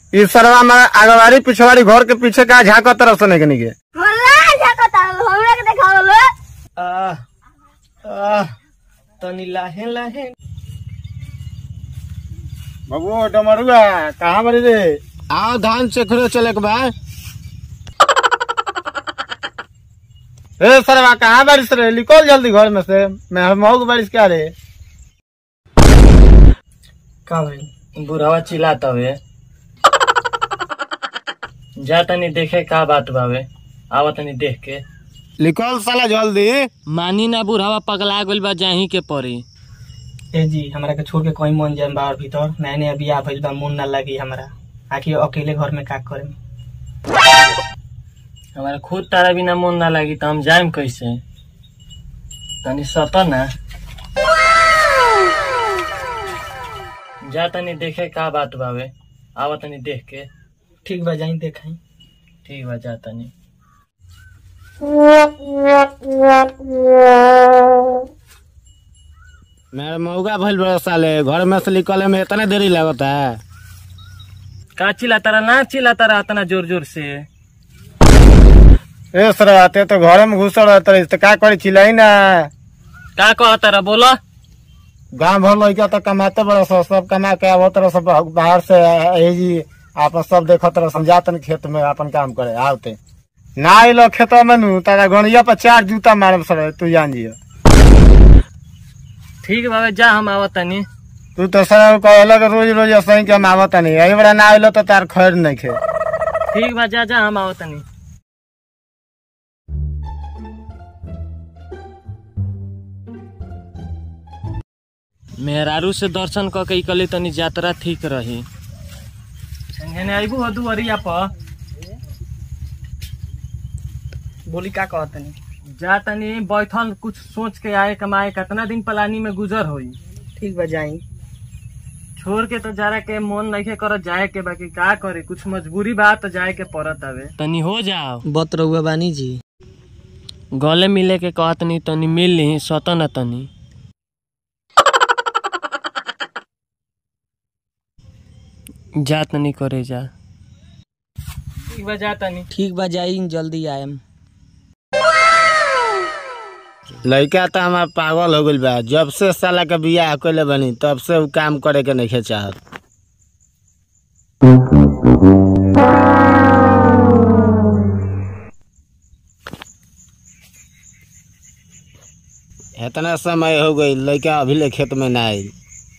ई सरवा में आगवारी पिछवाड़ी घर के पीछे का झाँक तरफ से नहीं के हमरा जाकता हमरा के देखावल आह आह तनी लाहे लाहे बाबू डमरुआ कहाँ बड़ी रे आओ धान चेखरे चले के बा ए सरवा कहाँ बारिश रे निकल जल्दी घर में से मैं मऊ बारिश क्या रे का भाई बुढ़ावा चिल्लाता हुए जा तनी देखे का बात बावे आवा तनी देख के निकल साला जल्दी मानी ना बुढ़ावा पगला गइल बा जाही के पड़ी ए जी हमरा के छोड़ के कहीं मन जाए बाहर भीतर नया नया बियाह भइल बा मन ना लगी हमरा आखिर अकेले घर में का करे हमारा खुद तारा बिना मन ना लगी तो हम जाएम कैसे तनी सत ना जा तनी देखे का बात बावे आवा तनी देख के ठीक बा जाई देखाई ठीक बा जा तनी मेरा मऊगा भइल बड़ा साले घर में से निकले में इतना देरी लगता है का चिल्ला तारा ना चिल्ला तारा इतना जोर जोर से ए सरवा ते तो घर में घुसल रहता है तो का करे चिल्लाई ना का कह तारा बोला गांव भर लड़का तो कमाते बड़ा सब सब कमा के आवत रह सब बाहर से ए जी आपन सब देखत रह समझातन खेत में अपन काम करे आवते ना आइलो खेत में नु तारा गणिया पर चार जूता मारब सर तू जान जियो ठीक बाबे जा हम आवा तनी तू तो सर कहला कि रोज रोज असही के हम आवत नहीं यही बड़ा ना आइलो तो तार खैर नहीं खे ठीक बा जा जा हम आवा तनी मेहरारू से दर्शन क के इकले तनी यात्रा ठीक रही संगे आइबू हदू अरिया पर बोली का कहत नहीं जा तनी बैठल कुछ सोच के आए कमाए कितना दिन पलानी में गुजर होई ठीक बा जाई छोड़ के तो जरा के मन नहीं कर जाए के बाकी का करे कुछ मजबूरी बा तो जाए के पड़त हवे तनी हो जाओ बत रहुआ बानी जी गले मिले के कहत नहीं तनी मिल ली सत न तनी जा तनी करे जा ठीक बा जा तनी ठीक बा जाई जल्दी आएम लड़का तो हमार पागल हो गइल बा जब से साला के बियाह कइले बनी तब से उ काम करे के नहीं चाहत इतना समय हो गई लड़का अभी ले खेत में ना आई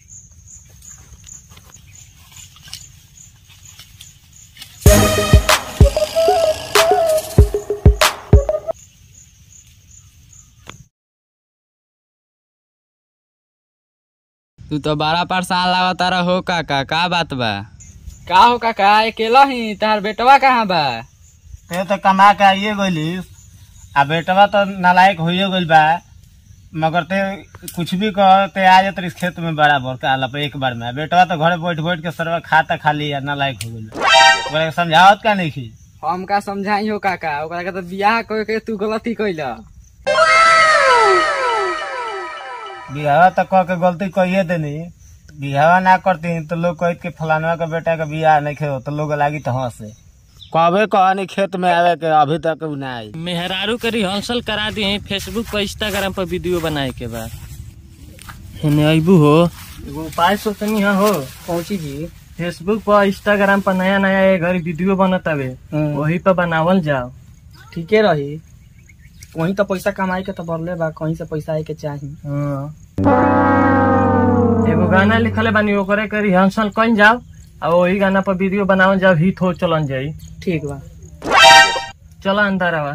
तू तो बड़ा परेशान लागता रहो काका का बात बा का हो काका अकेला ही तार बेटवा कहाँ बा ते तो कमा के आइए गइलिस आ बेटवा तो नालायक होइए गइल बा मगर ते कुछ भी कह ते आ जात रहिस खेत में बराबर काला पे एक बार में बेटवा तो घरे बैठ बैठ के सरवा खाता खाली आ नालायक हो गइल बा ओकरा के समझावत का नहीं की हम का समझाई हो काका ओकरा के तो बियाह कर के तू गलती कइला बिहावा तो कह के गलती कहिए देनी बिहावा ना करती तो लोग कहत के फलानवा के बेटा के बियाह नहीं खेलो तो लोग लागी तो हंसे कबे कहनी खेत में आवे के अभी तक उ ना आई मेहरारू के रिहर्सल करा दिए फेसबुक पर इंस्टाग्राम पर वीडियो बनाए के बाद हेने अबू हो एगो उपाय सोचनी है हो पहुंची जी फेसबुक पर इंस्टाग्राम पर नया नया ये घड़ी वीडियो बनत हवे हम्म। वही पर बनावल जाओ ठीके रही वहीं तो पैसा कमाई के तो बरले बा कहीं से पैसा आए के चाही हाँ। एगो गाना लिखले बानी ओकरे के रिहर्सल कइन जाओ और वही गाना पर वीडियो बनावल जाओ हिट हो चलन जाई ठीक बा चला अंदर आवा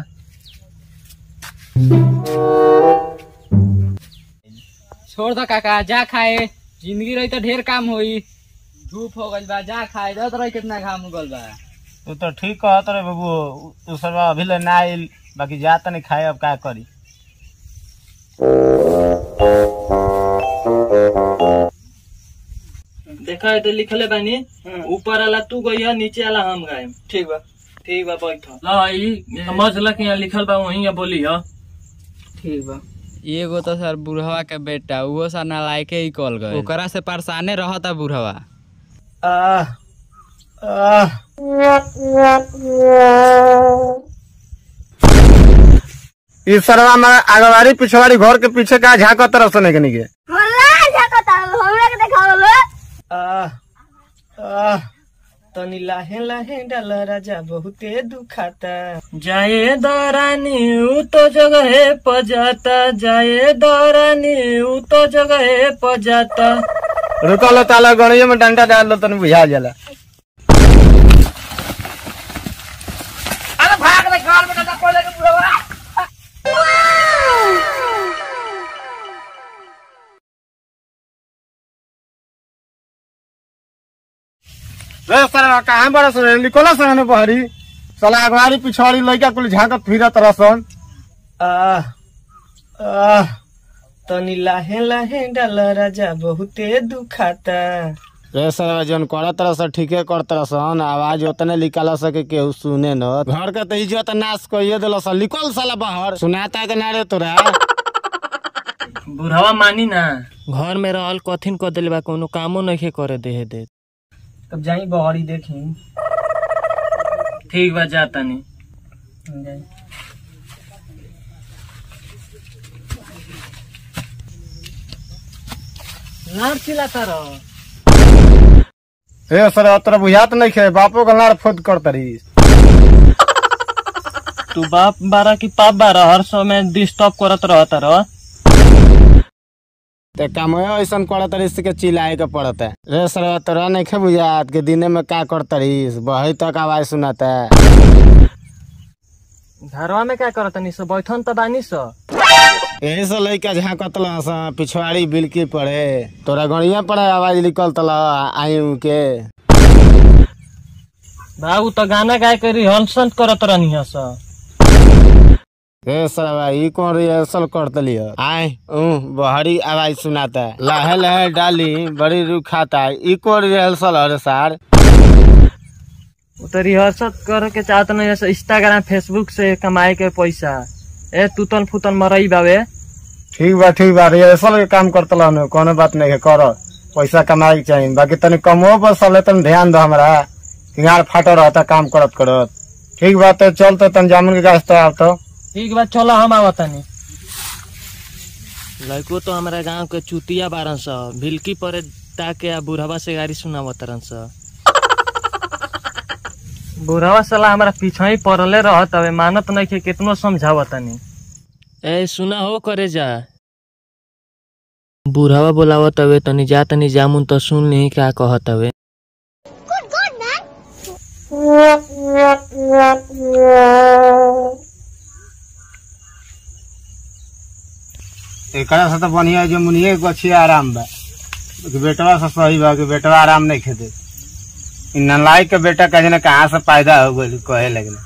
छोड़ दो काका जा खाए जिंदगी रही तो ढेर काम होई धूप हो गइल बा जा खाए दस रही कितना घाम हो गइल बा तू तो ठीक कहत रे बाबू तू सरवा अभी ले ना आइल बाकी जा नहीं खाए अब का करी देखा है तो लिखले बानी ऊपर वाला तू गई नीचे वाला हम गायम ठीक बा ठीक बा बैठ ला ई समझ ल कि यहाँ लिखल बा वहीं बोली ह ठीक बा एगो तो सर बुढ़वा के बेटा उहो सा नालायके ही कॉल गए ओकरा से परेशाने रहता बुढ़वा आह आह, ई सरवा में आगवारी पिछवाड़ी घर के पीछे का झाँक तरफ से नहीं के हमरा झाकता हमरा के देखावलो आह आह तनी लाहे लाहे डाल राजा बहुते दुखाता जाए दरानी ऊ तो जगह पर जाता जाए दरानी ऊ तो जगह पर जाता रुकल ताला गणिये में डंडा डाल लो तनी बुझा जाला रे सरवा कहाँ बड़ा सर निकोला संग बहरी साला अगवारी पिछवाड़ी लइका कुल झाँकत फिरत रसन आह आह तनी लाहे लाहे डाल राजा बहुते दुखाता रे सरवा जौन करत रह ठीके करत रसन आवाज उतने निकाल सके केहू सुने न घर के तो इज्जत नाश कइए दिलस निकल साला बाहर सुनाता के ना रे तोरा बुढ़ावा मानी ना घर में रहल कथिन कर दिल बा कोनो कामो नहीं करे देहे दे तब जाई बहरी देखी ठीक बा जा तनी जाई। लार चिल्लाता रह ए सर तोरा बुझात नहीं खे बापो के लाड़ फोद कर तरी तू बाप बारा की पाप बारा हर समय डिस्टर्ब करत रहता रह ते काम ऐसन करत तरीस के चिल्लाए के पड़त है रे सर तोरा नहीं खे बुझात के दिने में का कर तरीस बही तक आवाज सुनाता है घरवा में क्या करत तनी सो बैठन त बानी सो यही से लइका झाँकत लस पिछवाड़ी बिलकी पड़े तोरा गड़िया पड़े आवाज निकलत ल आई के बाबू तो गाना गाय के रिहर्सल करत रहनी है सो रे सरवा ई कौन रिहर्सल करत लियो आय ऊ बहरी आवाज सुनाता है लहे लहे डाली बड़ी रुखाता है ई कौन रिहर्सल है रे सार वो तो रिहर्सल करे के चाहत नहीं है इंस्टाग्राम फेसबुक से कमाए के पैसा ए तुतन फुतन मरई बावे ठीक बा ठीक बा रिहर्सल के काम करत लन कोनो बात नहीं है कर पैसा कमाए के चाहिए बाकी तनी कमो पर सले तन ध्यान दो हमरा हिंगार फाट रहता काम करत करत ठीक बात है चल तो तन जामुन के गाछ तो आव तो ठीक बा चलो हम आवतनी लड़को तो हमारा गांव के चुतिया बारन स भिलकी पर ताके आ बुढ़ावा से गाड़ी सुनावतरन स बुढ़ावा साला हमारा पीछे ही पड़ले रहत हवे मानत नहीं के कितनो समझावतनी ए सुना हो करे जा बुढ़ावा बोलावत हवे तनी जा तनी जामुन तो सुन ली क्या कहत हवे एकरा से तो बढ़िया जो मुनिए गछी आराम बा कि बेटवा से सही बा कि बेटवा आराम नहीं खेते इ नलायक के बेटा कहे ना कहाँ से पैदा हो गई कहे लगना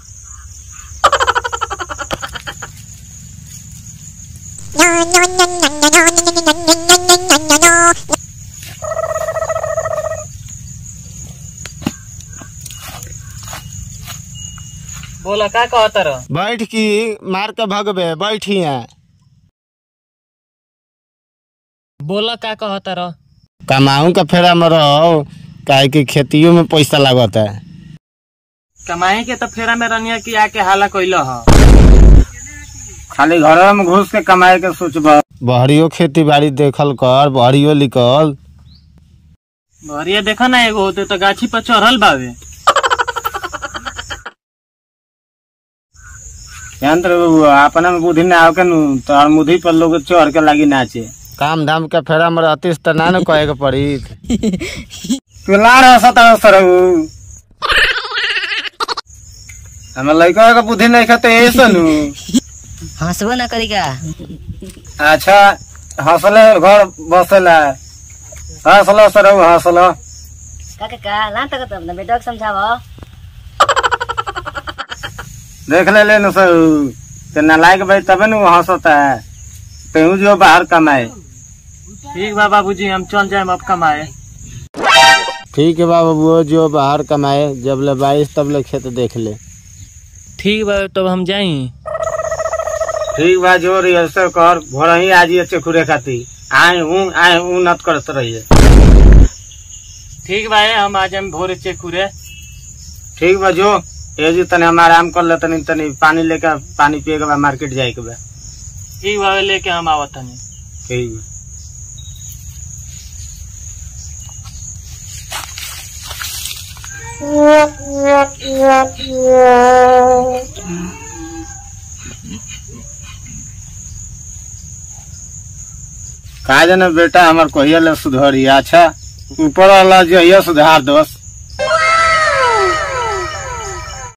बोला का कहत रह बैठ की मार के भगबे बैठी है बोला का कहत रह कमाऊ का फेरा में रहो काहे कि खेतियों में पैसा लागत है कमाए के तो फेरा में रनिया की आके हाला कैल ह खाली घर में घुस के कमाए के सोचब बहरियो खेती बाड़ी देखल कर बहरियो लिखल भरिया देखा ना एगो होते तो गाछी पर चढ़ल बावे यंत्र अपना में बुद्धि ना आके नु तो मुधी पर लोग चढ़ के लागी नाचे काम धाम के फेरा में रहतीस तो ना न कहे के पड़ी तू लाड़ हंसत सरऊ हमें लड़का के बुद्धि नहीं खाते ऐसे नु हंसबो ना करी का अच्छा हंसले घर बसेला हंसलो सरऊ हंसलो का का ला तक अपना बेटा को समझावो देख ले ले न सरऊ ते नालायक भाई तबे नु हंसता है तेहू जो बाहर कमाए ठीक बा बाबूजी हम चल जाए अब कमाए ठीक है बाबू वो जो बाहर कमाए जब ले बाईस तब ले खेत देख ले ठीक बा तब हम जाई ठीक बा जो रिहर्सल कर भोर ही आज ये चेखुरे खाती आए हूँ आए हूँ नत करते रहिए ठीक बा हम आज हम भोरे चेक करे ठीक बा जो ए जी तनी हम आराम कर ले तनी तनी पानी लेके पानी पिए के बाद मार्केट जाए के बा ठीक बा लेके हम आवत तनी ठीक बा का जाने बेटा हमार कहिया ले सुधरी अच्छा ऊपर वाला जहिया सुधार दोस्त